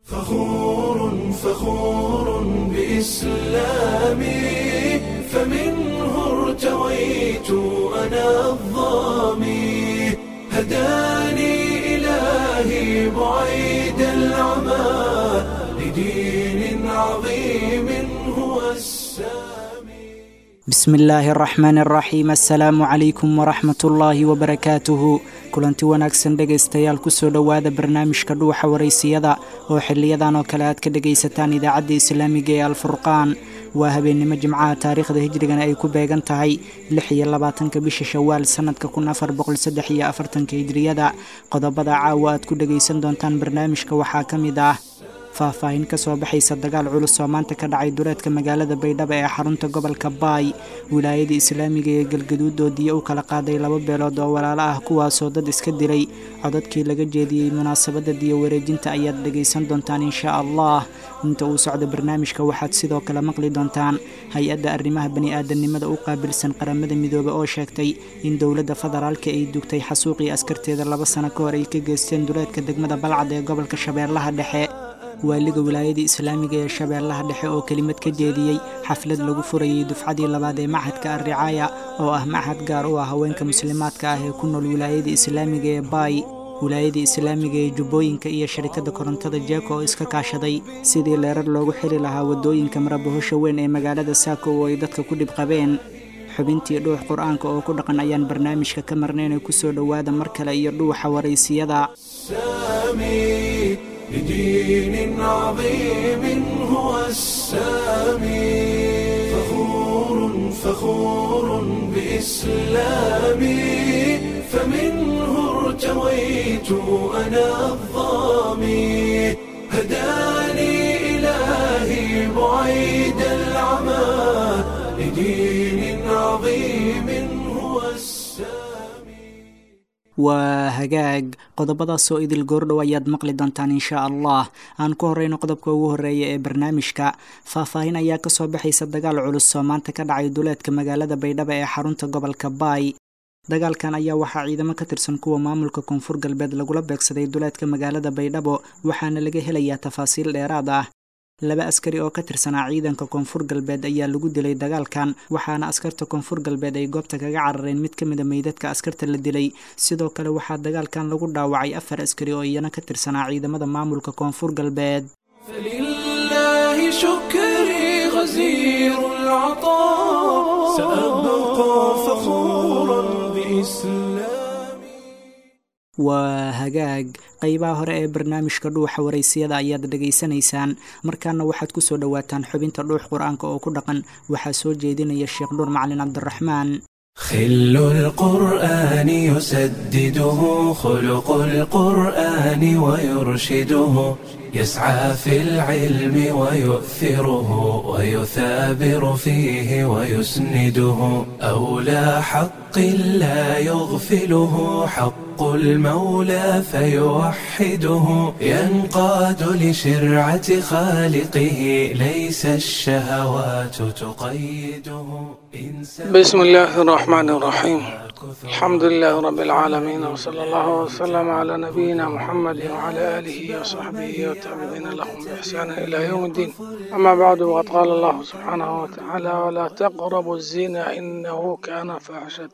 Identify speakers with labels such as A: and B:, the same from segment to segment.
A: فخور فخور بإسلامي فمنه ارتويت أنا الظامي هداني إلهي بعيد العمى لدين عظيم هو السامي
B: bismi illaahi araxmaani araxiim assalaamu calaykum waraxmat ullaahi wabarakaatuhu kulanti wanaagsan dhegaystayaal kusoo dhowaada barnaamijka dhuuxa waraysiyada oo xiliyadan oo kale aad ka dhegaysataan idaacadda islaamiga ee alfurqaan waa habeennimo jimcaha taariikhda hijrigana ay ku beegan tahay lix iyo labaatanka bisha shawaal sannadka kun afar boqol saddex iyo afartanka hijriyada qodobada caawa aad ku dhegaysan doontaan barnaamijka waxaa ka mid ah faahfaahin ka soo baxaysa dagaal culus oo maanta ka dhacay duleedka magaalada baydhabo ee xarunta gobolka baay wilaayada islaamiga ee galgaduud oo diya u kala qaaday laba beelood oo walaalo ah kuwaasoo dad iska dilay codadkii laga jeediyey munaasabadda diya wareejinta ayaad dhegaysan doontaan insha allah inta uu socdo barnaamijka waxaad sidoo kale maqli doontaan hay-adda arrimaha bani-aadamnimada u qaabilsan qaramada midoobe oo sheegtay in dowladda federaalka ay dugtay xasuuqii askarteeda laba sano ka hor ay ka geysteen duleedka degmada balcad ee gobolka shabeellaha dhexe waaliga wilaayada islaamiga ee shabeellaha dhexe oo kelimad ka jeediyey xaflad lagu furayey dufcadii labaad ee machadka arricaaya oo ah machad gaar u ah haweenka muslimaadka ah ee ku nool wilaayada islaamiga ee baay wilaayada islaamiga ee jubbooyinka iyo sharikadda korontada jeeko oo iska kaashaday sidii leerar loogu xiri lahaa waddooyinka marabahoosha weyn ee magaalada saako oo ay dadka ku dhib qabeen xubintii dhuux qur-aanka oo ku dhaqan ayaan barnaamijka ka marnaynay kusoo dhowaada mar kale iyo dhuuxa waraysiyada
A: السامي لدين عظيم هو السامي فخور فخور بإسلامي فمنه ارتويت أنا الظامي هداني إلهي بعيد العمى لدين عظيم هو السامي
B: waa hagaag qodobadaasoo idil goordhow ayaad maqli doontaan insha allah aan ku horeyno qodobka ugu horeeya ee barnaamijka faahfaahin ayaa kasoo baxaysa dagaal culus oo maanta ka dhacay duleedka magaalada baydhabo ee xarunta gobolka baay dagaalkan ayaa waxaa ciidamo ka tirsan kuwa maamulka koonfur galbeed lagula beegsaday duleedka magaalada baydhabo waxaana laga helayaa tafaasiil dheeraad ah laba askari oo ka tirsanaa ciidanka koonfur galbeed ayaa lagu dilay dagaalkan waxaana askarta koonfur galbeed ay goobta kaga carareen mid ka mida meydadka askarta la dilay sidoo kale waxaa dagaalkan lagu dhaawacay afar askari oo iyana ka tirsanaa ciidamada maamulka koonfur galbeed
A: فلله شكري غزير العطاء سأبقى فخورا بإسلامي
B: waa hagaag qeybaha hore ee barnaamijka dhuuxa waraysiyada ayaad dhegaysanaysaan markaana waxaad kusoo dhowaataan xubinta dhuux qur-aanka oo ku dhaqan waxaa soo jeedinaya sheekh dhuur macalin cabdiraxmaan
A: خل القرآن يسدده خلق القرآن ويرشده يسعى في العلم ويؤثره ويثابر فيه ويسنده أولى حق لا يغفله حق المولى فيوحده ينقاد لشرعة خالقه ليس الشهوات تقيده
C: بسم الله الرحمن الرحيم الحمد لله رب العالمين وصلى الله وسلم على نبينا محمد وعلى آله وصحبه والتابعين لهم بإحسان إلى يوم الدين أما بعد وقد قال الله سبحانه وتعالى ولا تقربوا الزنا إنه كان فاحشة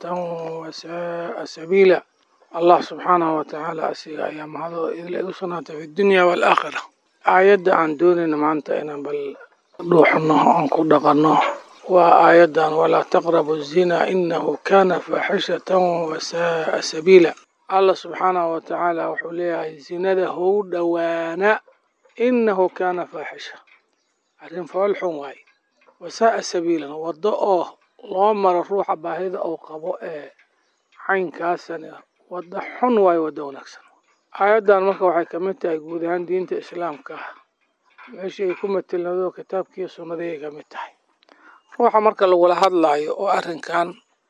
C: وساء سبيلا الله سبحانه وتعالى أسيغ أيام هذا إذا يصنع في الدنيا والآخرة آيات عن دوننا ما أنت إنا بل روحنا أنكو دقنا وآيات ولا تقربوا الزنا إنه كان فاحشة وساء سبيلا الله سبحانه وتعالى وحوليها زنده دوانا إنه كان فاحشة arrin foolxun waaye wasaaa sabiilan waddo oo loo maro ruuxa baahida uu qabo ee caynkaasani waddo xun waaye waddo wanaagsan aayaddan marka waxay ka mid tahay guud ahaan diinta islaamka ah meeshii ay ku matelnado kitaabkiiyo sunnadii ay ka mid tahay ruuxa marka lagula hadlaayo oo arrinkan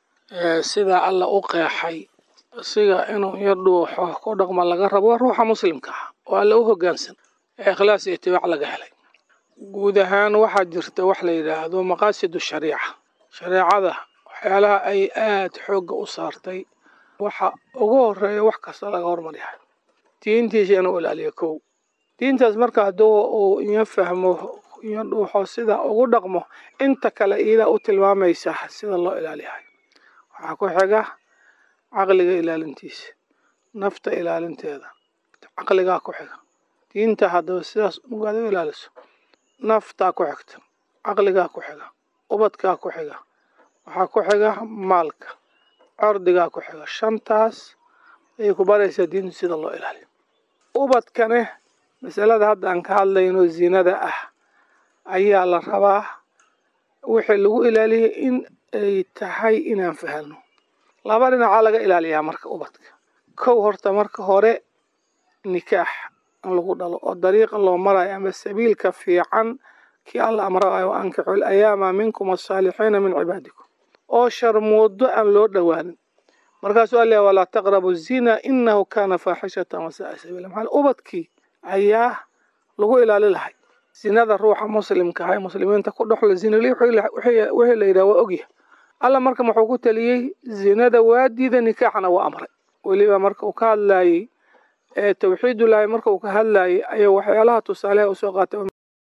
C: sidaa alla u qeexay siga inuu yar dhuuxo ku dhaqma laga rabo waa ruuxa muslimka ah oo alla u hoggaansan ee ikhlaas iyo itibaac laga helay guud ahaan waxaa jirta wax la yidhaahdo maqaasidu shariica shareecada waxyaalaha ay aada xoogga u saartay waxa ugu horeeya wax kasta laga hormaryahay diintiisa inuu ilaaliyo kow diintaas marka hadduu uu iyo fahmo iyo dhuuxo sida ugu dhaqmo inta kale iyadaa u tilmaamaysa sida loo ilaaliyahay waxaa ku xiga caqliga ilaalintiisa nafta ilaalinteeda caqligaa ku xiga diinta haddaba sidaas ugaad u ilaaliso naftaa ku xigta caqligaa ku xiga ubadkaa ku xiga waxaa ku xiga maalka cordigaa ku xiga shantaas ayay ku baraysaa diintu sida loo ilaaliyo ubadkane masalada hadda aan ka hadlayno zinada ah ayaa la rabaa wixii lagu ilaaliyay in ay tahay inaan fahanno laba dhinacaa laga ilaaliyaa marka ubadka kow horta marka hore nikaax in lagu dhalo oo dariiqa loo marayo ama sabiilka fiican kii alla amraayo wa ankixu alayaama minkum asaalixiina min cibaadikum oo sharmoodo aan loo dhowaanin markaasuu alla walaa taqrabu zina inahu kana faaxishatan wasaaa sabiila maxaa ubadkii ayaa lagu ilaali lahay zinada ruuxa muslimka ah ee muslimiinta ku dhexlo zinali wixii la yidhaha waa ogyahay alla marka wuxuu ku taliyey zinada waa diida nikaaxna waa amray weliba marka uu ka hadlaayey ee tawxiidullaahi marka uu ka hadlaayey ayaa waxyaalaha tusaaleha usoo qaatay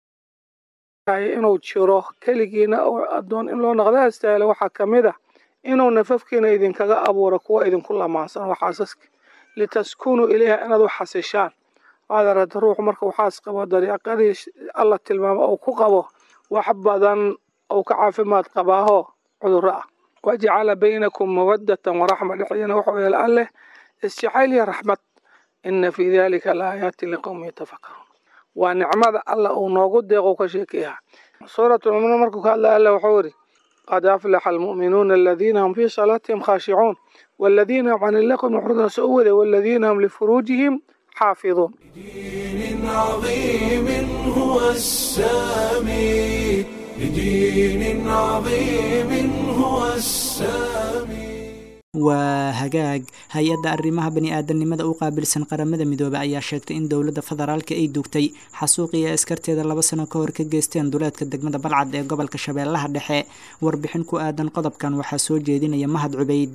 C: inuu jiro keligiina oo addoon in loo noqda astaahila waxaa ka mid ah inuu nafafkiina idinkaga abuuro kuwa idinku lamaansan oo xaasaska litaskunuu ilayha inaad u xasishaan waad aragta ruuxu marka uu xaas qabo dariiqadii alla tilmaamo uu ku qabo wax badan uu ka caafimaad qabaaho cudurro ah wajacala baynakum mawaddatan waraxma dhexdiina wuxuu yeela alleh isjacayl iyo raxmad ina fii dalika laaayaati liqowmi yatafakaruun waa nicmada alla uu noogu deeqo ka sheekeeya suuratulmuminuun markuu ka hadlaya alla wuxuu yidhi qad aflaxa almu'minuuna aladiina hum fii salaatihim khaashicuun والذين هم عن اللغو معرضون سؤوذة والذين هم لفروجهم حافظون
A: لدين عظيم هو السامي لدين عظيم هو السامي
B: waa hagaag hay-adda arrimaha bani-aadamnimada u qaabilsan qaramada midoobe ayaa sheegtay in dowladda federaalka ay duugtay xasuuqii ay askarteeda laba sano ka hor ka geysteen duleedka degmada balcad ee gobolka shabeellaha dhexe warbixin ku aadan qodobkan waxaa soo jeedinaya mahad cubeyd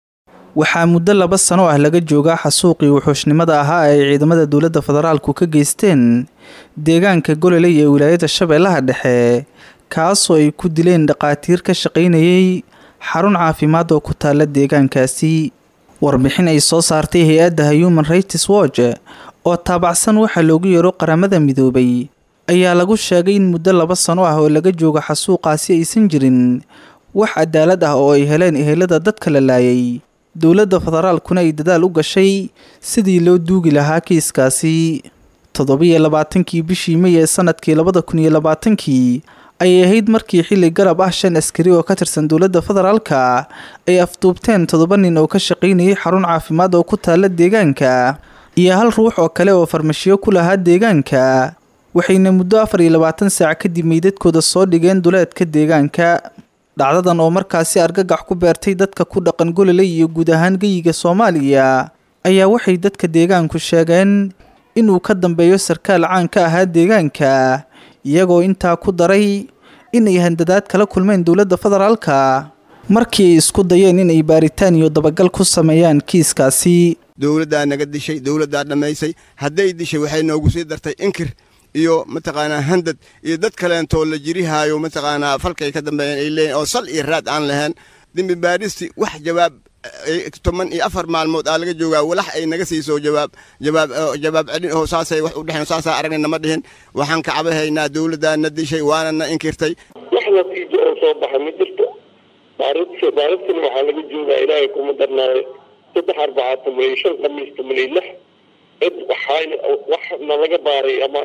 D: waxaa muddo laba sano ah laga joogaa xasuuqii wuxuushnimada ahaa ay ciidamada dowladda federaalku ka geysteen deegaanka gololey ee wilaayada shabeellaha dhexe kaasoo ay ku dileen dhaqaatiir ka shaqaynayay xarun caafimaad oo ku taala deegaankaasi warbixin ay soo saartay hay-adda human rights watch oo taabacsan waxaa loogu yeero qaramada midoobay ayaa lagu sheegay in muddo laba sano ah oo laga joogo xasuuqaasi aysan jirin wax cadaalad ah oo ay heleen ehelada dadka la laayay dowladda federaalkuna ay dadaal u gashay sidii loo duugi lahaa kiiskaasi toddobiyo labaatankii bishii may ee sanadkii labada kun iyo labaatankii ayay ahayd markii xilli garab ah shan askari oo ka tirsan dowladda federaalka ay afduubteen toddoba nin oo ka shaqaynayay xarun caafimaad oo ku taala deegaanka iyo hal ruux oo kale oo farmashiyo ku lahaa deegaanka waxayna muddo afar iyo labaatan saac kadib meydadkooda soo dhigeen duleedka deegaanka dhacdadan oo markaasi argagax ku beertay dadka ku dhaqan gololey iyo guud ahaan geyiga soomaaliya ayaa waxay dadka deegaanku sheegeen inuu ka dambeeyo sarkaal caan ka ahaa deegaanka iyagoo intaa ku daray inay handadaad kala kulmeen dowladda federaalka markii ay isku dayeen inay baaritaan iyo dabagal ku sameeyaan kiiskaasi
E: dowladdaa naga dishay dowladdaa dhammaysay hadday dishay waxay noogu sii dartay inkir iyo mataqaanaa handad iyo dad kaleentoo la jirihaayo mataqaanaa falkay ka dambeeyeen ay leeyihin oo sal iyo raad aan lahayn dembi baadhisti wax jawaab toban iyo afar maalmood aa laga joogaa walax ay naga siiso jawaab jawaab jawaab celin oo saasay wax u dhexeen saasaa aragna nama dhihin waxaan ka cabahaynaa dowladdaa na dishay waana na inkirtay
F: wax natiijo oo soo baxa ma jirto baarinta baarintina waxaa laga joogaa ilaahay kuma darnaayo saddex arbacaatan milyan shan khamiista milyan lix cid waxaa wax nalaga baaray ama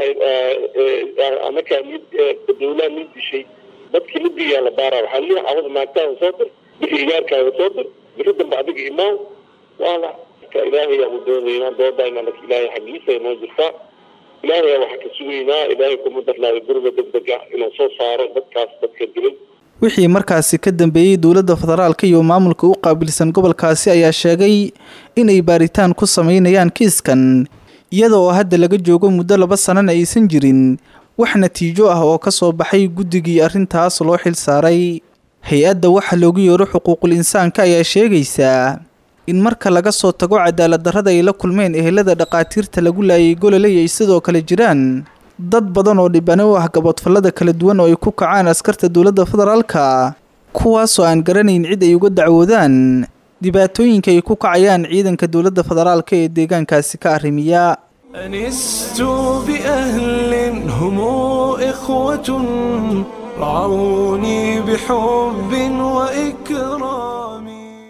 F: anakaa mid dowlaa mid dishay dadkii libiyaa la baaraa waxaa leeyahay cawada naagtaada soo dir bixi igaarkaaga soo dir bixi dambe adiga imaan waana ilaahay aanu doonaynaa doodayna lak ilaahay xaggiisa inoo jirtaa ilaahay waxaa ka sugaynaa ilaahay kuma darnaayo guriga degdeg ah inuu soo saaro dadkaas dadka dilay
D: wixii markaasi ka dambeeyey dowladda federaalka iyo maamulka u qaabilsan gobolkaasi ayaa sheegay inay baaritaan ku sameynayaan kiiskan iyada oo hadda laga joogo muddo laba sanana aysan jirin wax natiijo ah oo ka soo baxay guddigii arrintaas loo xil saaray hay-adda waxa loogu yeero xuquuqul insaanka ayaa sheegaysaa in marka laga soo tago cadaalad darrada ay la kulmeen ehelada dhaqaatiirta lagu laayay gololey ay sidoo kale jiraan dad badan oo dhibane u ah gaboodfallada kala duwan oo ay ku kacaan askarta dowladda federaalka kuwaasoo aan garanayn cid ay uga dacwoodaan dhibaatooyinka ay ku kacayaan ciidanka dowladda federaalka ee deegaankaasi ka arrimiya
A: أنست بأهل هم إخوة رعوني بحب وإكرام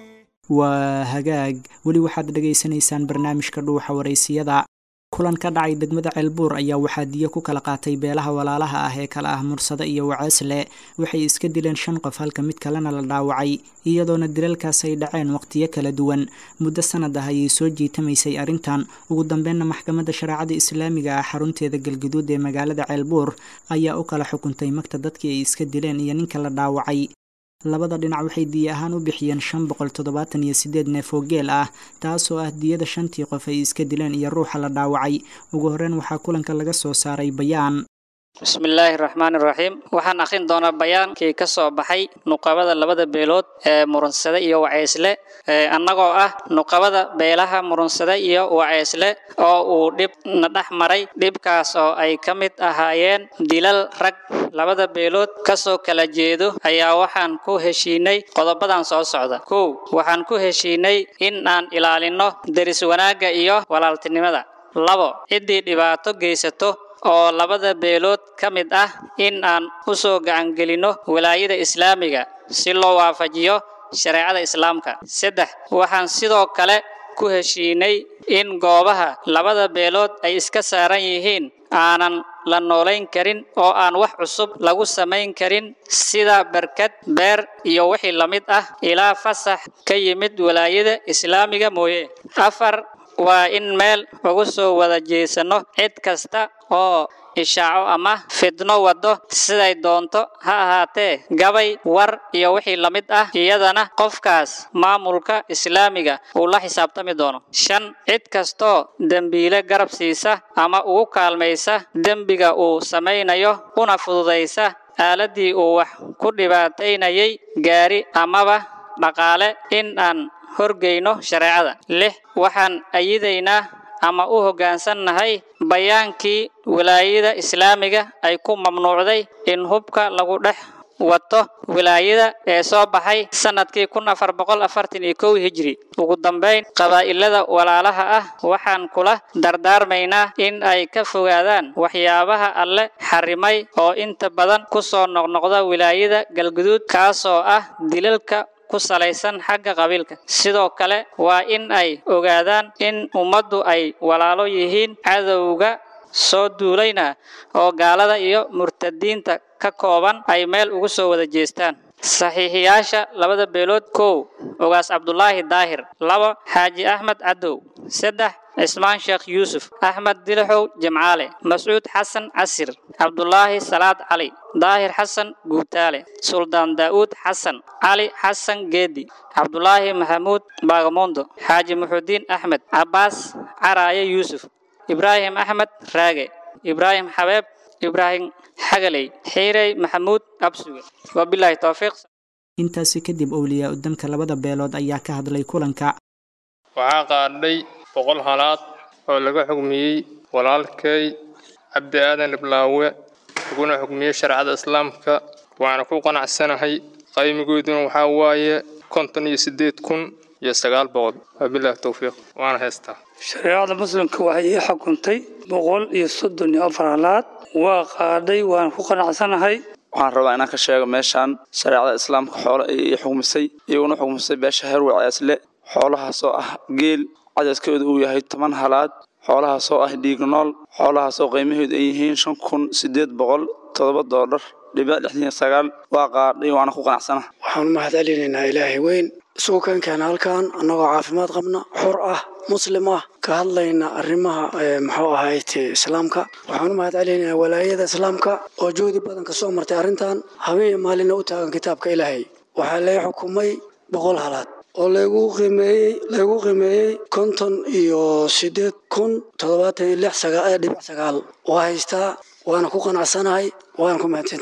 B: waa hagaag weli waxaad dhegaysanaysaan barnaamijka dhuuxa waraysiyada kulan ka dhacay degmada ceelbuur ayaa waxaa diyo ku kala qaatay beelaha walaalaha ah ee kala ah mursado iyo waceesle waxay iska dileen shan qof halka mid kalena la dhaawacay iyadoona dilalkaas ay dhaceen waqtiyo kala duwan muddo sanad ah ayay soo jiitamaysay arrintan ugu dambeynna maxkamadda shareecada islaamiga ah xarunteeda galguduud ee magaalada ceelbuur ayaa u kala xukuntay magta dadkii ay iska dileen iyo ninka la dhaawacay labada dhinac waxay diya ahaan u bixiyeen shan boqol toddobaatan iyo sideed neef oo geel ah taasoo ah diyada shantii qof ay iska dileen iyo ruuxa la dhaawacay ugu horreyn waxaa kulanka laga soo saaray bayaan
G: bismillaahi raxmaani raxiim waxaan akhrin doonaa bayaankii ka soo baxay nuqabada labada beelood ee murunsade iyo waceysle annagoo ah nuqabada beelaha murunsade iyo waceysle oo uu dhib na dhex maray dhibkaas oo ay ka mid ahaayeen dilal rag labada beelood kasoo kala jeedo ayaa waxaan ku heshiinay qodobadan soo socda kow waxaan ku heshiinay in aan ilaalinno deris wanaagga iyo walaaltinimada labo ciddii dhibaato geysato oo labada beelood ka mid ah in aan u soo gacangelinno walaayada islaamiga si loo waafajiyo shareecada islaamka saddex waxaan sidoo kale ku heshiinay in goobaha labada beelood ay iska saaran yihiin aanan la noolayn karin oo aan wax cusub lagu samayn karin sida barkad beer iyo wixii la mid ah ilaa fasax ka yimid walaayada islaamiga mooye afar waa in meel ugu soo wada jeesanno cid kasta oo ishaaco ama fidno waddo siday doonto ha ahaatee gabay war iyo wixii la mid ah iyadana qofkaas maamulka islaamiga uu la xisaabtami doono shan cid kastoo dembiile garab siisa ama ugu kaalmaysa dembiga uu samaynayo una fududaysa aaladii uu wax ku dhibaataynayay gaari amaba dhaqaale in aan horgeyno shareecada lix waxaan ayidaynaa ama u hoggaansannahay bayaankii walaayada islaamiga ay ku mamnuucday in hubka lagu dhex wato wilaayada ee soo baxay sanadkii kun afar boqol afartan iyo kow hijri ugu dambayn qabaa'ilada walaalaha ah waxaan kula dardaarmaynaa in ay ka fogaadaan waxyaabaha alle xarimay oo inta badan ku soo noqnoqda wilaayada galguduud kaasoo ah dilalka ku salaysan xagga qabiilka sidoo kale waa in ay ogaadaan in ummaddu ay walaalo yihiin cadowga soo duulayna oo gaalada iyo murtadiinta ka kooban ay meel ugu soo wada jeestaan saxiixiyaasha labada beelood kow ogaas cabdulaahi daahir labo xaaji axmed cadow saddex cismaan sheekh yuusuf axmed dilixow jimcaale mascuud xasan casir cabdulaahi salaad cali daahir xasan guutaale suldaan daa'uud xasan cali xasan geedi cabdulaahi maxamuud baagamondo xaaji muxudiin axmed cabbaas caraaye yuusuf ibraahim axmed raage ibraahim xabeeb ibraahim xagaley xiirey maxamuud absuge wabilaahi towfiiq
B: intaasi kadib owliyaa udamka labada beelood ayaa ka hadlay kulanka
H: waxaa qaadhay boqol halaad oo laga xugmiyey walaalkay cabdi aadan iblaawe laguna xugmiyey shareecada islaamka waana ku qanacsanahay qaymigooduna waxaa waaye konton iyo siddeed kun iyo sagaal boqol wabilaahi towfiiq waana heystaa
I: shareecada muslimka waxay ii xukuntay boqol iyo soddon iyo afar halaad waa qaadhay waan ku qanacsanahay
J: waxaan rabaa inaan ka sheego meeshaan shareecada islaamka xoolo ay ii xugmisay iyaguna xugmisay beesha herwe ceesle xoolahaasoo ah geel cadadkooda uu yahay toban halaad xoolahaasoo ah dhiig nool xoolahaasoo qiimahoodu ay yihiin shan kun siddeed boqol toddoba doollar dhibic lixdan iyo sagaal waa qaadhay waana ku qanacsana
K: waxaan u mahad celinaynaa ilaahay weyn isugu keenkeena halkan annagoo caafimaad qabna xor ah muslim ah ka hadlayna arrimaha muxuu ahayte islaamka waxaan u mahad celinaynaa walaayada islaamka oo juhdi badan ka soo martay arrintan habeen iyo maalina u taagan kitaabka ilaahay waxaa lay xukumay boqol halaad oo laygu qiimeeyey laygu qiimeeyey konton iyo siddeed kun toddobaatan iyo lix dhibic sagaal waa haystaa waana ku qanacsanahay waana ku mahadsantihiin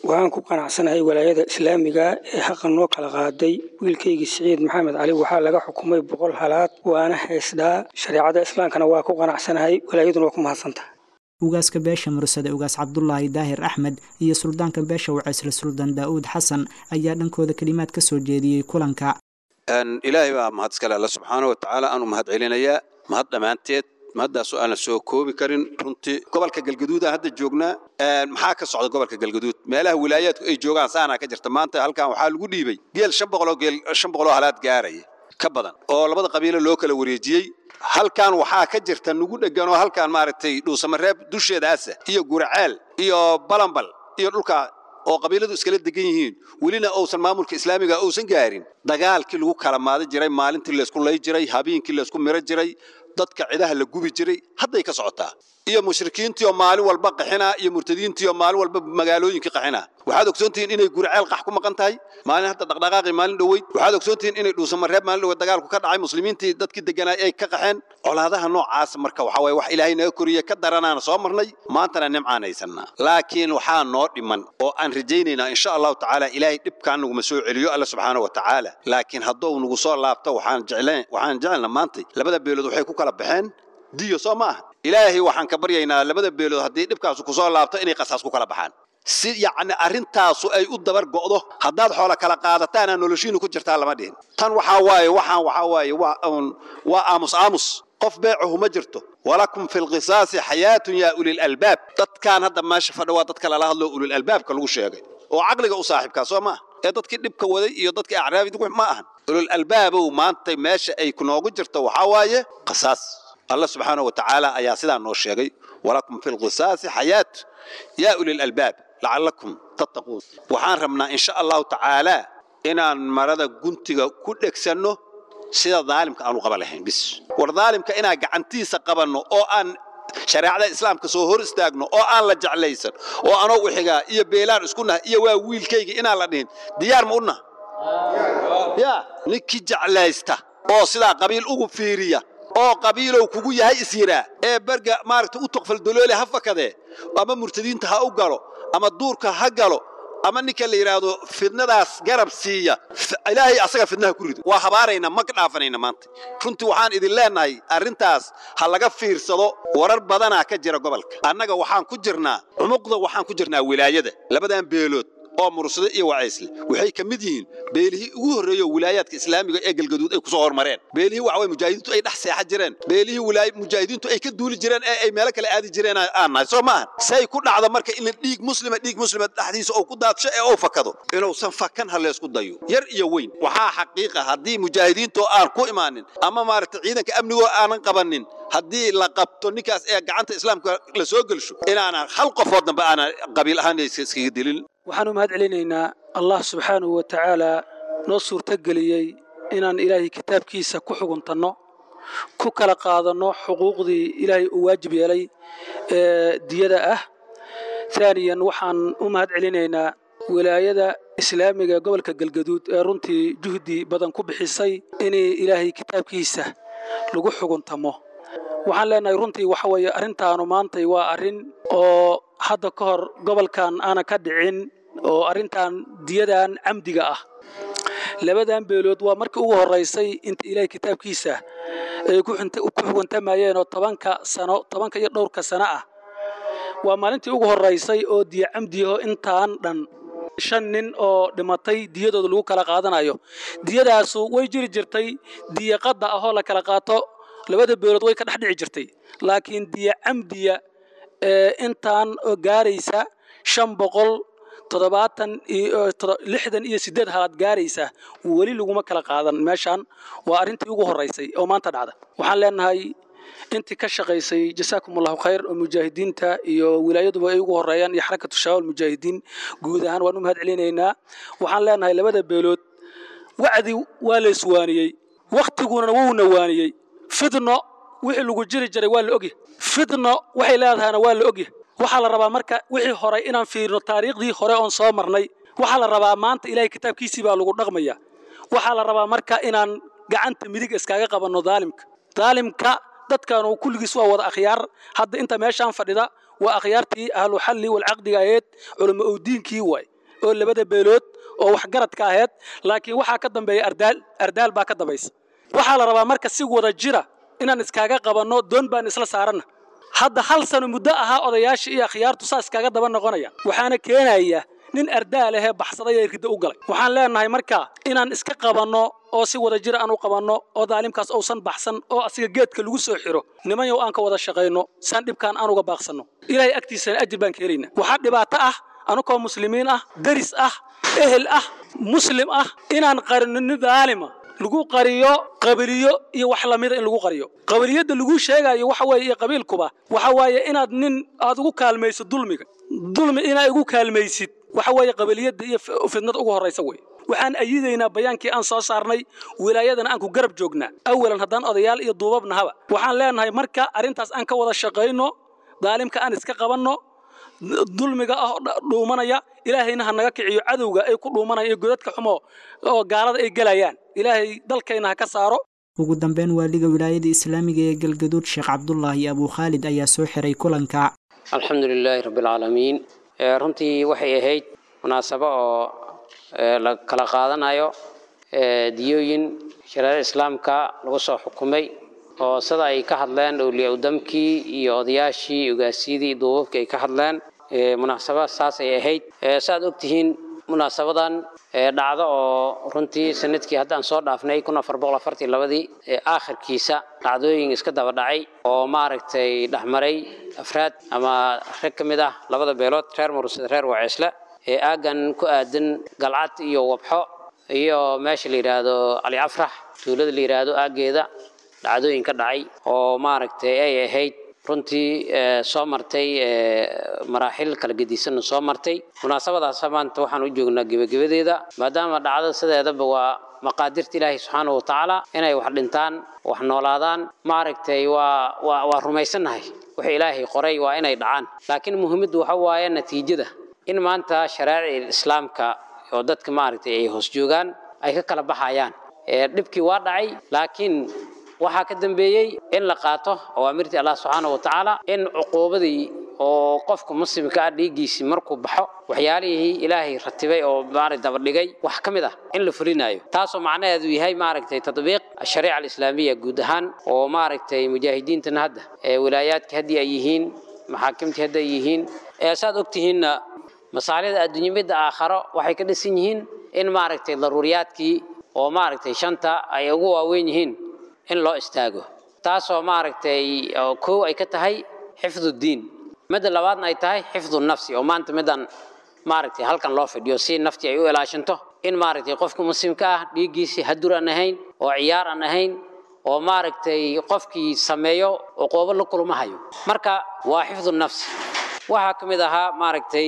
I: waxaan ku qanacsanahay walaayada islaamiga ee xaqa noo kala qaaday wiilkaygii siciid maxamed cali waxaa laga xukumay boqol halaad waana haysdhaa shareecada islaamkana waa ku qanacsanahay walaayaduna waa ku mahadsantaha
B: ugaaska beesha mursade ugaas cabdulaahi daahir axmed iyo suldaanka beesha waceysle suldaan daa'uud xasan ayaa dhankooda kelimaad ka soo jeediyey kulanka
L: ilaahay baa mahad iskale alla subxaana wa tacaala aanu mahad celinayaa mahad dhammaanteed mahaddaasoo aan la soo koobi karin runtii gobolka galgaduuda hadda joognaa maxaa ka socda gobolka galgaduud meelaha wilaayaadku ay joogaan saanaa ka jirta maanta halkan waxaa lagu dhiibay geel shan boqoloo geel shan boqoloo halaad gaaraya ka badan oo labada qabiilo loo kala wareejiyey halkan waxaa ka jirta nugu dheggan oo halkan maaragtay dhuusamareeb dusheedaasa iyo guraceel iyo balambal iyo dhulka oo qabiiladu iskala degan yihiin welina uusan maamulka islaamiga uusan gaarin dagaalkii lagu kala maadi jiray maalintii laysku lay jiray habeenkii laysku miro jiray dadka cidaha la gubi jiray hadday ka socotaa iyo mushrikiintii oo maalin walba qaxina iyo murtadiintii oo maalin walba magaalooyinkii qaxina waxaad ogsoontihiin inay gurceel qax ku maqan tahay maalin hadda dhaqdhaqaaqii maalin dhoweyd waxaad ogsoontihiin inay dhuusamareeb maalin dhoweyd dagaalku ka dhacay muslimiintii dadkii deganaa ay ka qaxeen colaadaha noocaas marka waxaa waye wax ilaahay naga koriye ka daranaana soo marnay maantana nimcaan haysanaa laakiin waxaa noo dhiman oo aan rajaynaynaa insha allahu tacaala ilaahay dhibkaan naguma soo celiyo alla subxaana wa tacaala laakiin hadduu nagu soo laabto waxaan jecleen waxaan jecelna maantay labada beelood waxay ku kala baxeen diyo soo ma aha ilaahay waxaan ka baryaynaa labada beelood haddii dhibkaasu kusoo laabto inay qasaas ku kala baxaan si yacni arrintaasu ay u dabar go'do haddaad xoola kala qaadataana noloshiinu ku jirtaa lama dhihin tan waxaa waaye waxaan waxaa waaye waa un waa aamus aamus qof beecuhu ma jirto walakum fi lqisaasi xayaatun yaa ulil albaab dadkaan hadda meesha fadha waa dadka lala hadlo ulil albaabka lagu sheegay oo caqliga u saaxiibkaa soo maaha ee dadkii dhibka waday iyo dadkii acraabid ma ahan ulul albaabow maanta meesha ay noogu jirto waxaa waaye qasaas الله سبحانه وتعالى أيا سيدا نو شيغي ولكم في القصاص حياة يا أولي الألباب لعلكم تتقون وحان ربنا إن شاء الله تعالى إن مرضى قنتيغا كل إكسانو سيدا ظالمك أنو قبلهين بس والظالمك إنا قعنتيسا قبلنو أو أن shareecada islaamka soo hor istaagno oo aan la jeclaysan oo anoo u xigaa iyo beelaan isku naha iyo waa wiilkayga inaan la dhihin diyaar ma u naha ya ninkii jeclaysta oo sidaa qabiil ugu fiiriya oo qabiilow kugu yahay isyiraa ee berga maaragta u toqfal doloole ha fakadee ama murtadiinta ha u galo ama duurka ha galo ama ninka la yidhaahdo fidnadaas garab siiya ilaahay asaga fidnaha ku rido waa habaarayna ma ka dhaafanayna maanta runtii waxaan idin leenahay arrintaas ha laga fiirsado warar badanaa ka jira gobolka annaga waxaan ku jirnaa cumuqda waxaan ku jirnaa wilaayada labadan beelood oo mursado iyo wacaysle waxay ka mid yihiin beelihii ugu horreeyo wilaayaadka islaamiga ee galgaduud ay kusoo hormareen beelihii waxa way mujaahidiintu ay dhex seexa jireen beelihii wilaay mujaahidiintu ay ka duuli jireen ee ay meelo kale aadi jireen aan nahay soo maahan say ku dhacdo marka in dhiig muslima dhiig muslima dhexdiisa oo ku daadsho ee oo fakado inuusan fakan ha leysku dayo yar iyo weyn waxaa xaqiiqa haddii mujaahidiintu aan ku imaanin ama maaragtay ciidanka amnigoo aanan qabanin haddii la qabto ninkaas ee gacanta islaamka la soo gelsho inaanan hal qofood dambe aanan qabiil ahaan iskaga dilin
I: waxaan u mahad celinaynaa allah subxaanahu wa tacaalaa noo suurtogeliyey inaan ilaahay kitaabkiisa ku xuguntanno ku kala qaadanno xuquuqdii ilaahay uu waajib yeelay ee diyada ah taaniyan waxaan u mahad celinaynaa wilaayada islaamiga gobolka galgaduud ee runtii juhdi badan ku bixisay inay ilaahay kitaabkiisa lagu xuguntamo waxaan leenahay runtii waxa weeye arrintaanu maantay waa arrin oo hadda ka hor gobolkan aanan ka dhicin oo arrintan diyadan camdiga ah labadan beelood waa markii ugu horaysay inta ilaahay kitaabkiisa ay ku xuguntamayeen oo tobanka sano tobanka iyo dhowrka sano ah waa maalintii ugu horaysay oo diya camdiyaho intaan dhan shan nin oo dhimatay diyadooda lagu kala qaadanayo diyadaasu way jiri jirtay diya qadda ahoo la kala qaato labada beelood way ka dhex dhici jirtay laakiin diya camdiya ee intaan oo gaaraysa shan boqol toddobaatan iyo lixdan iyo siddeed halaad gaaraysa weli laguma kala qaadan meeshaan waa arrintii ugu horraysay oo maanta dhacda waxaan leenahay intii ka shaqaysay jasaakum allahu khayr oo mujaahidiinta iyo wilaayaduba ay ugu horeeyaan iyo xarakatu shabaab mujaahidiin guud ahaan waan u mahad celinaynaa waxaan leenahay labada beelood wacdi waa la iswaaniyey wakhtiguna wuuna waaniyey fidno wixii lagu jiri jiray waa la ogyahay fidno waxay leedahayna waa la ogyahay waxaa la rabaa marka wixii horay inaan fiirino taariikhdii hore oon soo marnay waxaa la rabaa maanta ilaahay kitaabkiisii baa lagu dhaqmaya waxaa la rabaa marka inaan gacanta midig iskaga qabanno daalimka daalimka dadkan kulligiis waa wada akhyaar hadda inta meeshaan fadhida waa akhyaartii ahlu xalli walcaqdiga aheed culamo owdiinkii waay oo labada beelood oo waxgaradka ahayd laakiin waxaa ka dambeeya ardaal ardaal baa ka dambaysa waxaa la rabaa marka si wada jira inaan iskaaga qabanno doon baan isla saaranna hadda hal sano muddo ahaa odayaasha iyo akhyaartu saas kaaga daba noqonaya waxaana keenaya nin ardaal ahee baxsaday ee riddo u galay waxaan leenahay marka inaan iska qabanno oo si wada jir aan u qabanno oo daalimkaas uusan baxsan oo asiga geedka lagu soo xiro nimanyow aan ka wada shaqayno saan dhibkaan aan uga baaqsanno ilaahay agtiisana ajir baan ka helaynaa waxaa dhibaato ah anukoo muslimiin ah deris ah ehel ah muslim ah inaan qarino nin daalima lagu qariyo qabiliyo iyo wax lamida in lagu qariyo qabiliyadda lagu sheegayo waxa weeye iyo qabiilkuba waxa waaye inaad nin aad ugu kaalmaysid dulmiga dulmi inaad ugu kaalmaysid waxa weeye qabiliyadda iyo fidnada ugu horraysa wey waxaan ayidaynaa bayaankii aan soo saarnay wilaayadana aan ku garab joognaa awalan haddaan odayaal iyo duubabnahaba waxaan leenahay marka arrintaas aan ka wada shaqayno daalimka aan iska qabanno dulmiga ah dhuumanaya ilaahayna ha naga kiciyo cadowga ay ku dhuumanaya iyo godadka xumo oo gaalada ay gelayaan ilaahay dalkayna ha ka saaro
B: ugu dambeyn waaliga wilaayada islaamiga ee galgaduud sheekh cabdulaahi abuu khaalid ayaa soo xiray kulanka
M: alxamdu lilaahi rabbialcaalamiin runtii waxay ahayd munaasabo oo la kala qaadanayo diyooyin shareecada islaamka lagu soo xukumay oo sida ay ka hadleen awliyaa-udamkii iyo odayaashii ogaasyadii iyo duubabkii ay ka hadleen munaasabad saas ay ahayd saaad ogtihiin munaasabadan dhacdo oo runtii sanadkii haddaan soo dhaafnay kun afar boqol afartii labadii aakhirkiisa dhacdooyin iska daba dhacay oo maaragtay dhexmaray afraad ama rag ka mid ah labada beelood reer mursada reer waceesle ee aaggan ku aadan galcad iyo wabxo iyo meesha la yidhaahdo cali afrax tuulada la yidhaahdo aaggeeda dhacdooyin ka dhacay oo maaragtay ay ahayd runtii soo martay maraaxil kala gedisanna soo martay munaasabadaas maanta waxaan u joognaa gebagabadeeda maadaama dhacdada sideedaba waa maqaadirta ilaahi subxaanahu watacaala inay wax dhintaan wax noolaadaan maaragtay waa waa waa rumaysannahay waxa ilaahay qoray waa inay dhacaan laakiin muhiimaddu waxa waaye natiijada in maanta shareecada islaamka oo dadka maaragtay ay hoos joogaan ay ka kala baxayaan dhibkii waa dhacay laakiin waxaa ka dambeeyey in la qaato awaamirtii allah subxaana wa tacaala in cuquubadii oo qofka muslimka ah dhiiggiisii markuu baxo waxyaalihii ilaahay ratibay oo maarag dabadhigay wax ka mid ah in la fulinayo taasoo macnaheedu yahay maaragtay tadbiiq ashariica alislaamiya guud ahaan oo maaragtay mujaahidiintana hadda ee wilaayaadka haddii ay yihiin maxaakimtii hadda ay yihiin ee saad ogtihiinna masaalida adduunye midda aakharo waxay ka dhisan yihiin in maaragtay daruuriyaadkii oo maaragtay shanta ay ugu waaweyn yihiin in loo istaago taasoo maaragtay kow ay ka tahay xifdu diin midda labaadna ay tahay xifdu nafsi oo maanta midaan maaragtay halkan loo fidhiyo si naftii ay u ilaashanto in maaragtay qofka muslimka ah dhiiggiisii hadur aan ahayn oo ciyaar aan ahayn oo maaragtay qofkii sameeyo cuquubo la kulmahayo marka waa xifdu nafsi waxaa ka mid ahaa maaragtay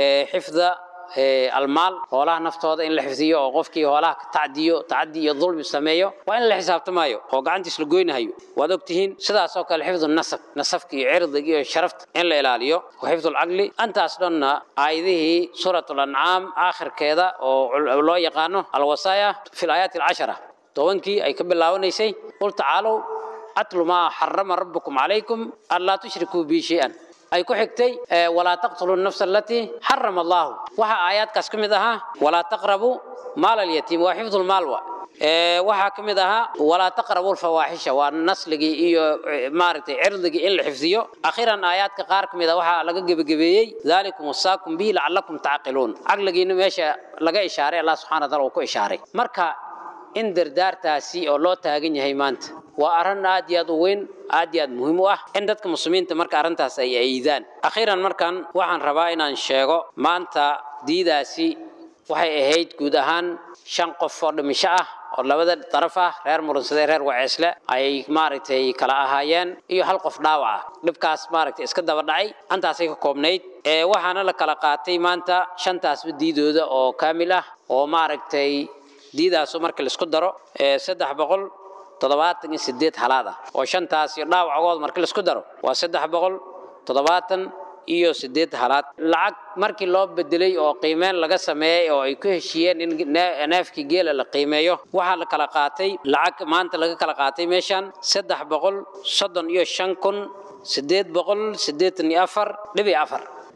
M: xifda almaal hoolaha naftooda in la xifdiyo oo qofkii hoolaha ka tacdiyo tacadi iyo dulmi sameeyo waa in la xisaabtamayo oo gacantiis la goynahayo waad ogtihiin sidaasoo kale xifdu nasab nasabka iyo cirdiga iyo sharafta in la ilaaliyo wa xifdu lcaqli antaas dhanna aayadihii suurat lancaam aakhirkeeda oo loo yaqaano alwasaaya fi laayaati alcashara tobankii ay ka bilaabanaysay qul tacaalow atlu maa xarama rabbukum calaykum an laa tushrikuu bii shay-an ay ku xigtay walaa taqtulu nafsa alatii xarama allahu waxaa aayaadkaas ka mid ahaa walaa taqrabu maal alyatiim waa xifdu lmaal wa waxaa ka mid ahaa walaa taqrabu lfawaaxisha waa nasligii iyo maaragtay cirdigii in la xifdiyo akhiran aayaadka qaar ka mid a waxaa laga gebagabeeyey dalikum wasaakum bihi lacallakum tacqiluun caqligiina meesha laga ishaaray allah subxana wa taala uu ku ishaaray marka in dardaartaasi oo loo taagan yahay maanta waa arrin aad iyo aad u weyn aad iyo aad muhiim u ah in dadka muslimiinta marka arrintaas ay aydaan akhiiran markan waxaan rabaa inaan sheego maanta diidaasi waxay ahayd guud ahaan shan qof oo dhimisho ah oo labada daraf ah reer murunsade reer waceesle ay maaragtay kala ahaayeen iyo hal qof dhaawac ah dhibkaas maaragtay iska daba dhacay antaasay ka koobnayd ee waxaana la kala qaatay maanta shantaasba diidooda oo kaamil ah oo maaragtay diidaasu marka laisku daro saddex boqol toddobaatan iyo sideed halaad ah oo shantaas iyo dhaawacogood marka laisku daro waa saddex boqol toddobaatan iyo sideed halaad lacag markii loo bedelay oo qiimeyn laga sameeyey oo ay ku heshiiyeen in neefkii geela la qiimeeyo waxaa la kala qaatay lacag maanta laga kala qaatay meeshan saddex boqol soddon iyo shan kun sideed boqol siddeetan iyo afar dhibi afar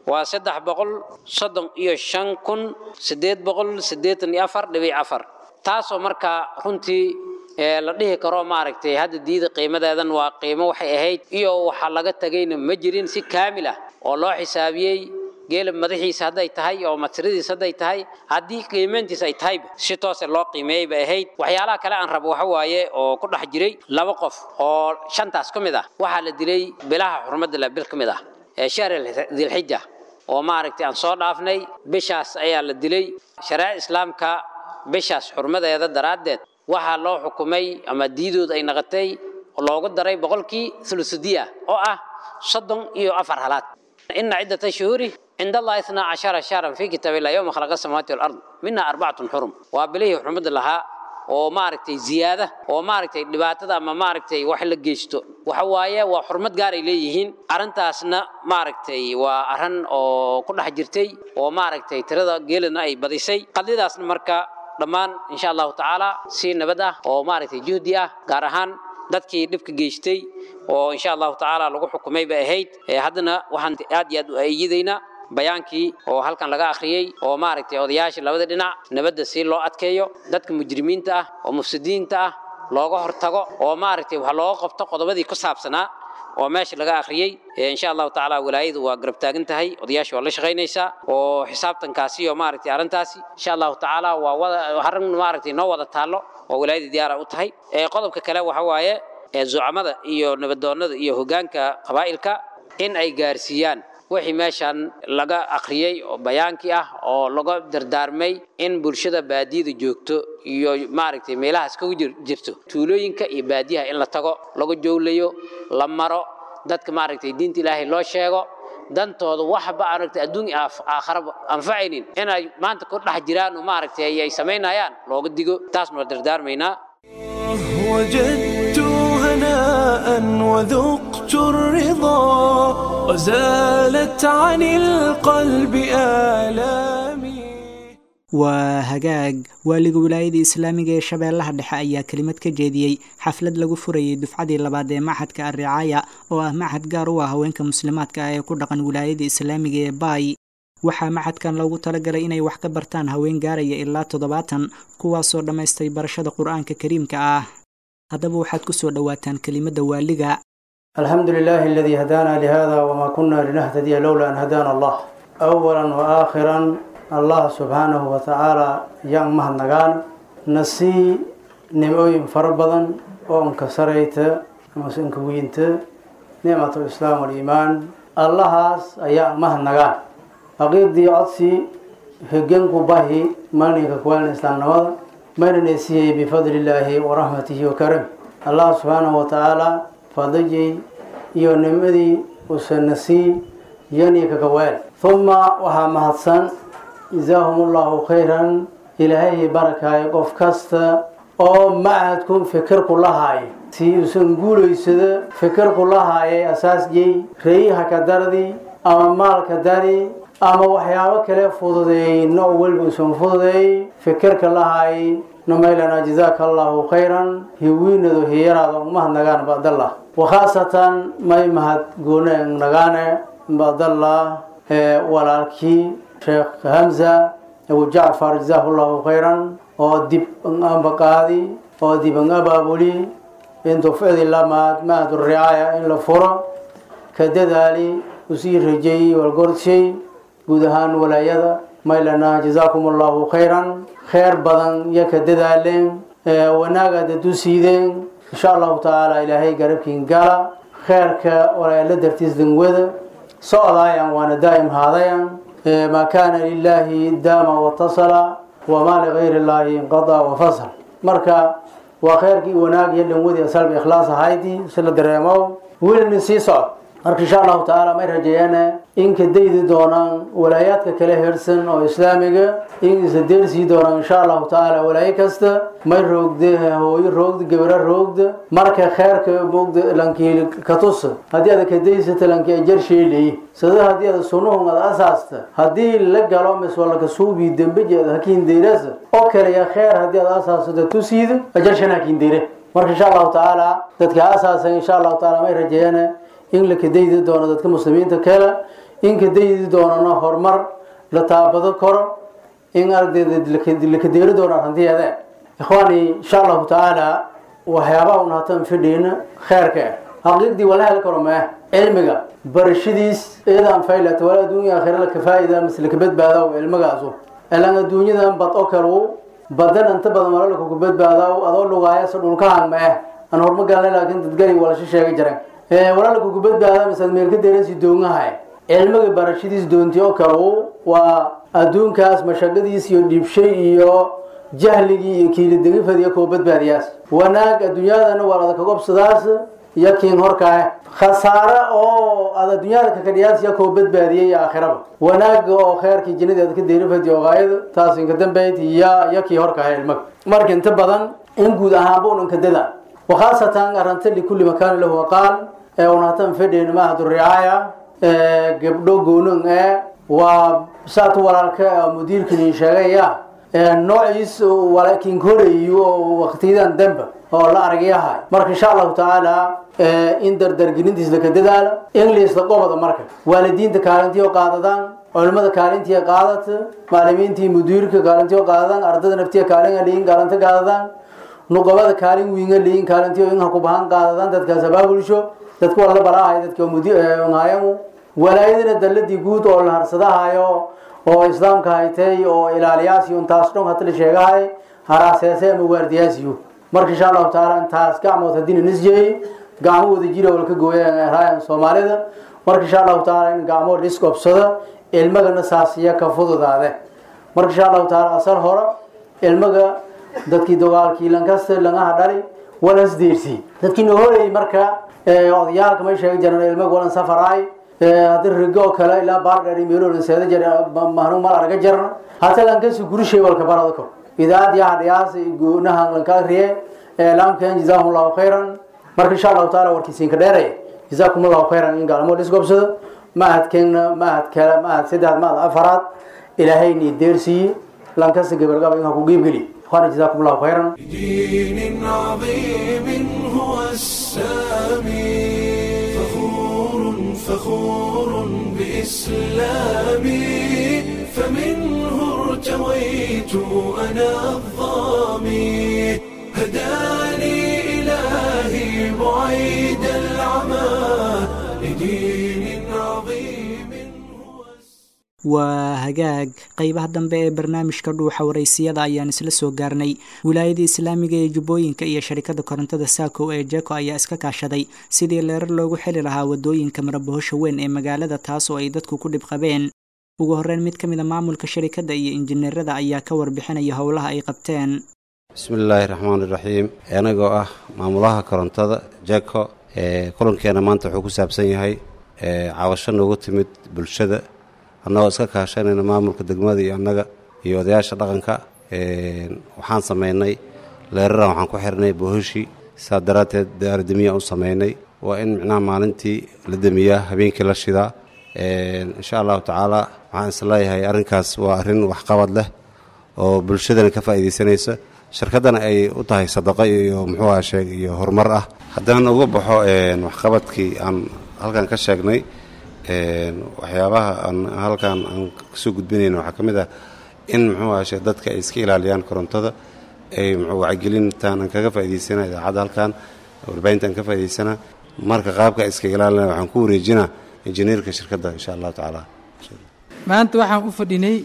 M: waa saddex boqol soddon iyo shan kun siddeed boqol siddeetan iyo afar dhibic afar taasoo markaa runtii ee la dhihi karo maaragtay hadda diida qiimadeedan waa qiimo waxay ahayd iyo waxa laga tagayna ma jirin si kaamil ah oo loo xisaabiyey geela madaxiisa hadday tahay oo matiradiisa hadday tahay haddii qiimayntiisa ay tahay si toose loo qiimeeyey bay ahayd waxyaalaha kale aan rabo waxa waaye oo ku dhex jiray laba qof oo shantaas ka mid ah waxaa la dilay bilaha xurmadda la bil ka mid ah ee shahr dilxija oo maaragtay aan soo dhaafnay bishaas ayaa la dilay shareeca islaamka bishaas xurmadeeda daraaddeed waxaa loo xukumay ama diidood ay naqatay loogu daray boqolkii thulusudiya oo ah soddon iyo afar halaad ina ciddata shuhuuri عند الله 12 شهرا في كتاب الله يوم خلق السماوات والارض منها اربعه حرم وبليه حرمد لها oo maaragtay ziyaada oo maaragtay dhibaatada ama maaragtay wax la geysto waxa waaye waa xurmad gaar ay leeyihiin arrintaasna maaragtay waa arrin oo ku dhex jirtay oo maaragtay tirada geelina ay badisay qadidaasna marka dhammaan insha allahu tacaala si nabad ah oo maaragtay juhdi ah gaar ahaan dadkii dhibka geystay oo insha allahu tacaala lagu xukumay bay ahayd haddana waxaan aad iyo aad u ayidaynaa bayaankii oo halkan laga akhriyey oo maaragtay odayaasha labada dhinac nabadda si loo adkeeyo dadka mujrimiinta ah oo mufsidiinta ah looga hortago oo maaragtay wax looga qabto qodobadii ku saabsanaa oo meesha laga akhriyey insha allahu tacaala walaayadu waa garab taagan tahay odayaasha waa la shaqaynaysaa oo xisaabtankaasi iyo maaragtay arrintaasi insha allahu tacaala waa wada arrin maaragtay noo wada taallo oo walaayada diyaara u tahay qodobka kale waxa waaye zucamada iyo nabadoonnada iyo hoggaanka qabaa'ilka in ay gaarsiiyaan wixii meeshan laga akhriyey oo bayaankii ah oo laga dardaarmay in bulshada baadiyada joogto iyo maaragtay meelahaas kagu jirto tuulooyinka iyo baadiyaha in la tago lagu jowlayo la maro dadka maaragtay diinta ilaahay loo sheego dantooda waxba aragtay adduun iyo aakharaba anfacaynin inay maanta ku dhex jiraan oo maaragtay ay samaynayaan looga digo taasna waa dardaarmaynaa
A: وجدت هناء وذقت الرضا وزالت عن القلب آلامي
B: waa hagaag waaliga wilaayada islaamiga ee shabeellaha dhexe ayaa kelimad ka jeediyey xaflad lagu furayay dufcadii labaad ee maxadka arricaaya oo ah maxad gaar u ah haweenka muslimaadka ah ee ku dhaqan wilaayada islaamiga ee baay waxaa maxadkan loogu talagalay inay wax ka bartaan haween gaaraya ilaa toddobaatan kuwaasoo dhammaystay barashada qur-aanka kariimka ah haddaba waxaad ku soo dhowaataan kelimadda waaliga
N: الحمد لله الذي هدانا لهذا وما كنا لنهتدي لولا أن هدانا الله أولا وآخرا الله سبحانه وتعالى يان مهنغان نسي نموين فربضا وانك سريت وانك وينت نعمة الإسلام والإيمان الله يان مهنغان أقيد دي عدسي هجنك باهي مالنك كوان الإسلام نوض من نسيه بفضل الله ورحمته وكرمه الله سبحانه وتعالى fadajay iyo nimadii uusana sii yani kaga weel uma waxaa mahadsan jazaahum allahu khayran ilaahay barakaayo qof kasta oo macadku fikirku lahaay si uusan guulaysado fikirku lahaayay asaasjay reeyaha ka dardi ama maalka dari ama waxyaabo kale fududeeyey nooc walba uusan fududeeyey fikirka lahaay نميلنا جزاك الله خيرا هوين ذو هيرا ذو مهد نغان بعد الله وخاصة ما يمهد قونا نغان بعد الله ولالكي شيخ همزة أبو جعفر جزاه الله خيرا ودب أنبا قاضي ودب أنبا بولي إن تفعل الله مهد مهد الرعاية إن لفورا كددالي وسير رجي والقرد شيء قدهان ولا يدا maylana jazaakum allahu khayran kheyr badan iyo ka dadaaleen wanaagaad adu siideen insha allahu tacaala ilaahay garabkiin gala kheyrka walaala dartiis dangwada socdaayan waana daa'im haadayan maa kaana lilaahi daama watasala wamaa ligayri illaahi inqada wafasal marka waa kheyrkii wanaag iyo dhanwadii asalba ikhlaas ahaydii si la dareemo wilna sii socod marka insha allahu tacaala may rajeeyaan in ka daydi doonaan walaayaadka kale hersan oo islaamiga in isa deersii doonaan insha allahu tacaala walaayo kasta may roogde hooyo roogda gabara roogda marka kheerka moogda lankii katusa haddii ada ka daysata lankii ajar sheelay sida haddii ada sunuhun ada asaasta haddii la galo mis walaka suubi dembejeeda hakiin deyrasa oo kale ya kheer haddii ada asaasata tusiida ajar shan hakiin deyre marka insha allahu tacaala dadka asaasan insha allahu tacaala may rajeeyaan in la kadaydi doono dadka muslimiinta kale inka daydi doonana horumar la taabado karo in aragdeeda lakadeeri doona arrintiyeede ikhwaani insha allahu tacaala waxyaabaha un hatan fidhiina kheerka ah xaqiiqdii wala heli karo mee cilmiga barashadiis eedaan faylata wala adduunya aakhira laka faa'ida mise laka badbaadaw cilmigaasu ilan adduunyadan bad oo kale badan inta badan wala lakuku badbaadaw adoo lugaaya se dhulkahan mee aan horma galnay laakiin dadgari walasha sheegi jiran wala lakuku badbaada mise meelka deerasi doongahay cilmiga barashadiis doonti oo kale waa adduunkaas mashaqadiis iyo dhiibshay iyo jahligii iyo kiilidegifadiyo koo badbaadiyaas wanaag adduunyadana waa adaka gobsadaas iyo kiin horkae khasaare oo ad adduunyada kakadhiyaas iyo koo badbaadiyay aakhiraba wanaaga oo kheerkii jinadeeda ka deerifadi ogaayada taas inka dambeyd iyo iyo kii horkae ilmaga marka inta badan in guud ahaanba unanka dada wakhaasatan aranta likulli makaani lahu aqaal ee unatan fedhen mahadu ricaaya gabdho goonon ee waa saatu walaalka mudiirkani sheegaya noociis walaakiin korayo oo waqtiyadan dambe oo la argayahay marka insha allahu tacaala in dardargelintiis laka dadaala english la qobada marka waalidiinta kaalintii oo qaadadaan culimada kaalintii qaadata macalimiintii mudiirka kaalintii oo qaadadaan ardada naftiya kaalin aliin kaalinta qaadadaan nuqabada kaalin wiinga liin kaalintii oo inha ku bahan qaadadaan dadkaas abaabulsho dadku waa la baraahay dadka mudiirnaayamu walaayadana dalladii guud oo la harsadahayo oo islaamka haytay oo ilaaliyaasiyo intaas dhan hata la sheegahay haraaseese ama waardiyaasiyo marka insha allahu tacaala intaas gacmood haddii nisjeey gacmo wada jira oo laka gooyaraayan soomaalida marka insha allahu tacaala in gacmo lisqobsada ilmagana saasiya ka fududaade marka insha allahu tacaala asal hore ilmaga dadkii dagaalkii lankasta langaha dhali walas deersi dadkii noo horeyey marka odayaalka may sheegi jiraan ilmaga walan safaraay haddii rigo oo kale ilaa baardheer meeloola seeda jar mahnu mal arga jarna hata lankasi gurishay walka barada kor idaad yaa dhiyaas goonahan lanka riye laamkan jazaahum allahu khayran marka insha allahu taala warkiisiinka dheeraya jazaakum allahu khayran in gaalmo dhisgobsado mahadkeena mahad kale mahad saddex mahad afaraad ilaahayni deersiiye lankasi gabalgaba in ha ku giibgeli ikhwaana jazaakum allahu khayran
A: دين عظيم هو السامي فخور فخور بإسلامي فمنه ارتويت أنا الظامي هداني إلهي بعيد العمى لدين عظيم
B: waa hagaag qeybaha dambe ee barnaamijka dhuuxa waraysiyada ayaan isla soo gaarnay wilaayada islaamiga ee jubbooyinka iyo sharikada korontada saako ee jeko ayaa iska kaashaday sidii leerar loogu xili lahaa wadooyinka marabohosha weyn ee magaalada taas oo ay dadku ku dhib qabeen ugu horreyn mid ka mid a maamulka sharikadda iyo injineerada ayaa ka warbixinaya howlaha ay qabteen
O: bismillaahi raxmaani raxiim anagoo ah maamulaha korontada jeko ee kulankeena maanta wuxuu ku saabsan yahay caawasho noogu timid bulshada annagoo iska kaashanayna maamulka degmada iyo annaga iyo odayaasha dhaqanka waxaan samaynay leeraran waxaan ku xirnay bohoshii saa daraadteed daarademiya u samaynay waa in micnaha maalintii la demiyaa habeenkii la shidaa insha allahu tacaala waxaan isleeyahay arrinkaas waa arrin waxqabad leh oo bulshadana ka faa'iidaysanaysa shirkaddana ay u tahay sadaqo iyo muxuu aha sheeg iyo horumar ah haddaan uga baxo waxqabadkii aan halkan ka sheegnay waxyaabaha aan halkan aan kasoo gudbinayna waxaa ka mid ah in muxuu ahashe dadka ay iska ilaaliyaan korontada ay muxuu wacyigelintaan aan kaga faa'idaysana idaacadda halkan warbaahinta aan ka faa'idaysana marka qaabka iska ilaalinaya waxaan ku wareejinaa injineerka shirkadda insha allahu tacaala
P: maanta waxaan u fadhinay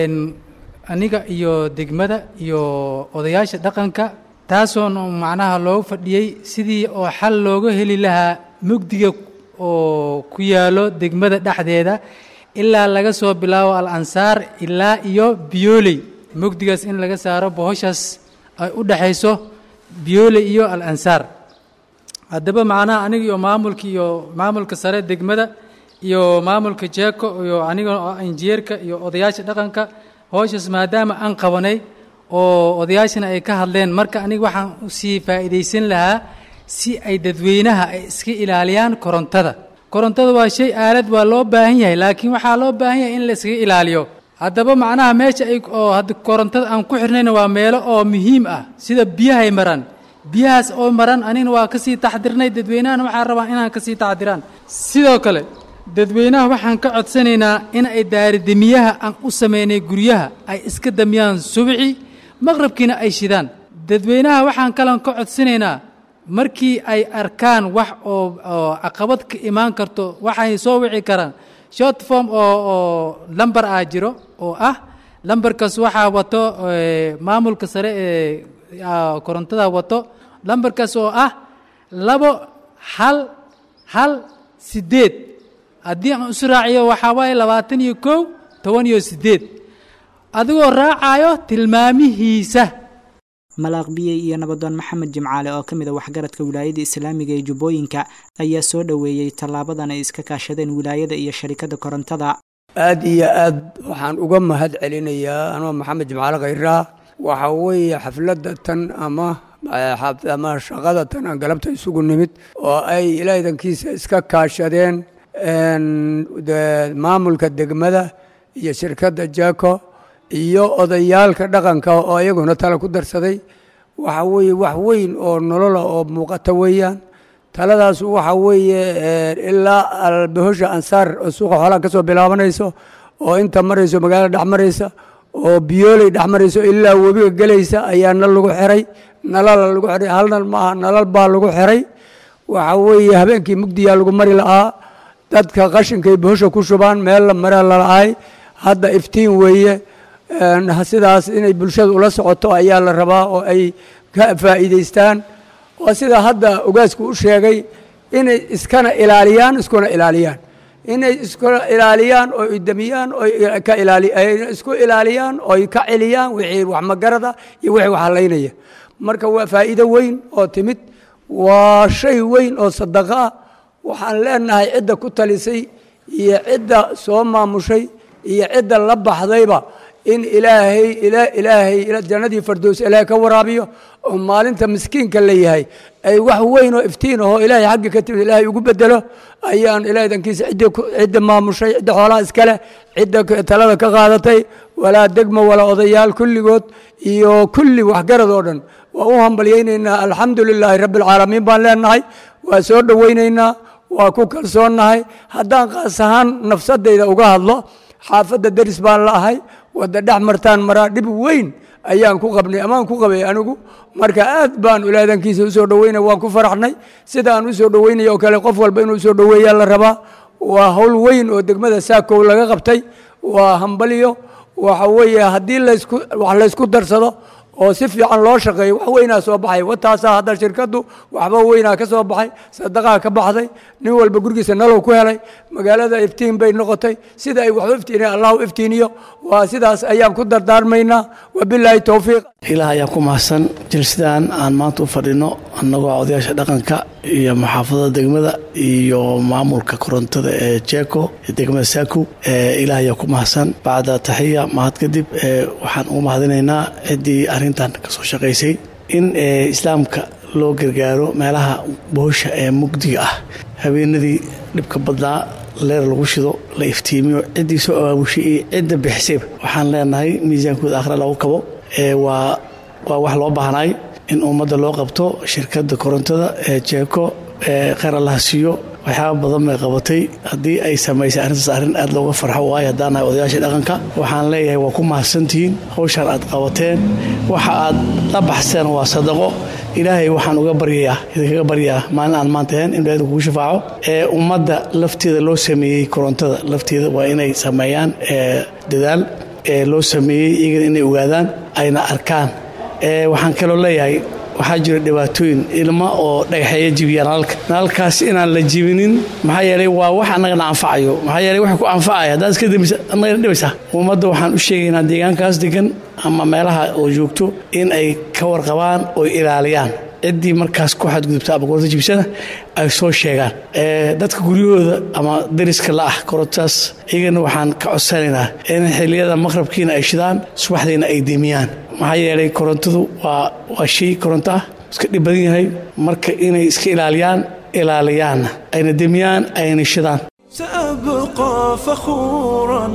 P: aniga iyo degmada iyo odayaasha dhaqanka taasoon macnaha loogu fadhiyey sidii oo xal looga heli lahaa mugdiga oo ku yaalo degmada dhexdeeda ilaa laga soo bilaabo al ansaar ilaa iyo biyooley mugdigaas in laga saaro bohoshaas ay u dhexayso biyooley iyo al ansaar haddaba macnaha aniga iyo maamulka iyo maamulka sare degmada iyo maamulka jeeko iyo aniga injineerka iyo odayaasha dhaqanka howshaas maadaama aan qabanay oo odayaashana ay ka hadleen marka aniga waxaan usii faa'iidaysan lahaa si ay dadweynaha ay iska ilaaliyaan korontada korontada waa shay aalad waa loo baahan yahay laakiin waxaa loo baahan yahay in la iskaga ilaaliyo haddaba macnaha meesha ay oo hadda korontada aan ku xirnayna waa meelo oo muhiim ah sida biyahay maraan biyahaas oo maran anigna waa kasii taxdirnay dadweynahana waxaa rabaa inaan kasii taxdiraan sidoo kale dadweynaha waxaan ka codsanaynaa in ay daaridemiyaha aan u samaynay guryaha ay iska damiyaan subixi maqrabkiina ay shidaan dadweynaha waxaan kalan ka codsanaynaa markii ay arkaan wax oo oo caqabad ka imaan karto waxay soo wici karaan short form oo oo lamber ah jiro oo ah lambarkaas waxaa wato eh, maamulka sare ee ah, korontada wato lambarkaas oo ah labo hal hal sideed haddii aan isu raaciyo waxaa waaye labaatan iyo kow toban iyo sideed adigoo raacayo tilmaamihiisa
B: malaaq biyey iyo nabadoon maxamed jimcaale oo ka mid a waxgaradka wilaayada islaamiga ee jubbooyinka ayaa soo dhoweeyey tallaabadan ay iska kaashadeen wilaayada iyo sharikada korontada
Q: aad iyo aad waxaan uga mahad celinayaa anoo maxamed jimcaale khayraa waxa weeye xafladda tan ama eh, xaf- ama shaqada tan aan galabta isugu nimid oo ay ilaadankiisa iska kaashadeen een, de- maamulka degmada iyo shirkadda jako iyo odayaalka dhaqanka oo iyaguna tala ku darsaday waxa weeye wax weyn oo nolola oo muuqata weeyaan taladaas waxa weeye eh, ilaa albahosha ansaar oo suuqa xoolaha ka soo bilaabanayso oo inta marayso magaalada dhex maraysa oo biyooley dhex marayso ilaa webiga gelaysa ayaa nal lagu xiray nalala lagu xiray hal nal maaha nalal baa lagu xiray waxa weeye habeenkii mugdiyaa lagu mari lahaa dadka qashinkay bahosha ku shubaan meel la mara lalahay hadda iftiin weeye een, sidaas inay bulshada ula socoto ayaa la rabaa oo ay ka faa'iidaystaan oo sida hadda ogaasku u sheegay inay iskana ilaaliyaan iskuna ilaaliyaan inay iskuna ilaaliyaan oo idamiyaan oo ka ilaali ay isku ilaaliyaan oo ka celiyaan wixii wax magarada iyo wixii wax halaynaya marka waa faa'iido weyn oo timid waa shay weyn oo sadaqo ah waxaan leenahay cidda ku talisay iyo cidda soo maamushay iyo cidda la baxdayba in ilaahay ila- ilaahay ila- jannadii fardows ilaahay ka waraabiyo oo maalinta miskiinka la yahay ay wax weyn oo iftiin ahoo ilaahay xaggi ka timid ilaahay ugu bedelo ayaan ilaahay dankiisa cidda ku- cidda maamushay cidda xoolaha iskale cidda k- talada ka qaadatay walaa degmo walaa odayaal kulligood iyo kulli waxgarad oo dhan waa u hambalyaynaynaa alxamdu lilaahi rabbi alcaalamiin baan leenahay waa soo dhowaynaynaa waa ku kalsoonnahay haddaan qaas ahaan nafsadayda uga hadlo xaafadda deris baan la'ahay wadda dhex martaan maraa dhib weyn ayaan ku qabnay amaan ku qabay anigu marka aad baan ulaadankiisa usoo dhoweynay waan ku faraxnay sida aan usoo dhoweynay oo kale qof walba inuu usoo dhoweeyaa la rabaa waa hawl weyn oo degmada saakow laga qabtay waa hambalyo waxa weeye haddii laysku wax laysku darsado oo si fiican loo shaqeeyo wax weynaa soo baxay wataasaa hadda shirkaddu waxba weynaa ka soo baxay sadaqaa ka baxday nin walba gurigiisa nalow ku helay magaalada iftiin bay noqotay sida ay waxu iftiiniyeen allahu iftiiniyo waa sidaas ayaan ku dardaarmaynaa wabilaahi towfiiq
R: ilaah ayaa ku mahadsan jilsidan aan maanta u fadhino annagoo odayaasha dhaqanka iyo maxaafadada degmada iyo maamulka korontada ee jeko ee degmada saaku ee ilaah ayaa ku mahadsan bacda taxiya mahad kadib ee waxaan ugu mahadinaynaa ciddii arrintan ka soo shaqaysay in ee islaamka loo gargaaro meelaha bohosha ee mugdiga ah habeenadii dhibka badnaa leer lagu shido la iftiimiyo ciddii soo abaabushay iyo cidda bixisayba waxaan leenahay miisaankooda akhra lagu kabo ee waa waa wax loo baahnaay in ummadda loo qabto shirkadda korontada ee jeeko ee kheyr allaha siiyo waxyaaba badan bay qabatay haddii ay samaysay arrintaas arrin aad looga farxo waayo haddaan nahay odayaasha dhaqanka waxaan leeyahay waa ku mahadsantihiin hawshaan aad qabateen waxa aad la baxseen waa sadaqo ilaahay waxaan uga baryayaa idinkaga baryayaa maalin aan maanta ahayn in ilaahay kugu shafaaco ee ummadda lafteeda loo sameeyey korontada lafteeda waa inay sameeyaan ee dadaal ee loo sameeyey iyagana inay ogaadaan ayna arkaan ee waxaan kaloo leeyahay waxaa jira dhibaatooyin ilma oo dhagaxeeya jibiya nalalka nalalkaas inaan la jibinin maxaa yeelay waa wax annagana anfacayo maxaa yeelay wax ku anfacaya haddaad iska dambisa annagana dhibaysaa ummadda waxaan u sheegaynaa deegaankaas degan ama meelaha oo joogto in ay ka warqabaan oo ilaaliyaan ciddii markaas ku xadgudubta ama koronto jibsana ay soo sheegaan ee dadka guryahooda ama dariska la ah korontaas iyagana waxaan ka codsanaynaa in xilliyada maqrabkiina ay shidaan subaxdiina ay demiyaan maxaa yeelay korontadu waa waa shay koronto ah iska dhib badan yahay marka inay iska ilaaliyaan ilaaliyaanna ayna demiyaan ayna shidaan
A: سأبقى فخورا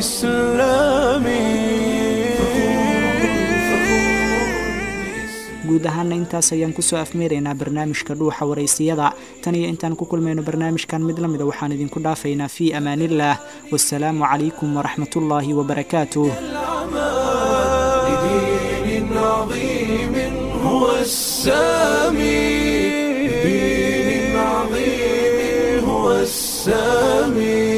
A: بإسلامي
B: guud ahaana intaas ayaan kusoo afmeeraynaa barnaamijka dhuuxa waraysiyada tan iyo intaan ku kulmayno barnaamijkan mid lamida waxaan idinku dhaafaynaa fii amaanillaah wasalaamu calaykum waraxmatullaahi wabarakaatuh
A: لدين عظيم هو السامي لدين عظيم هو السامي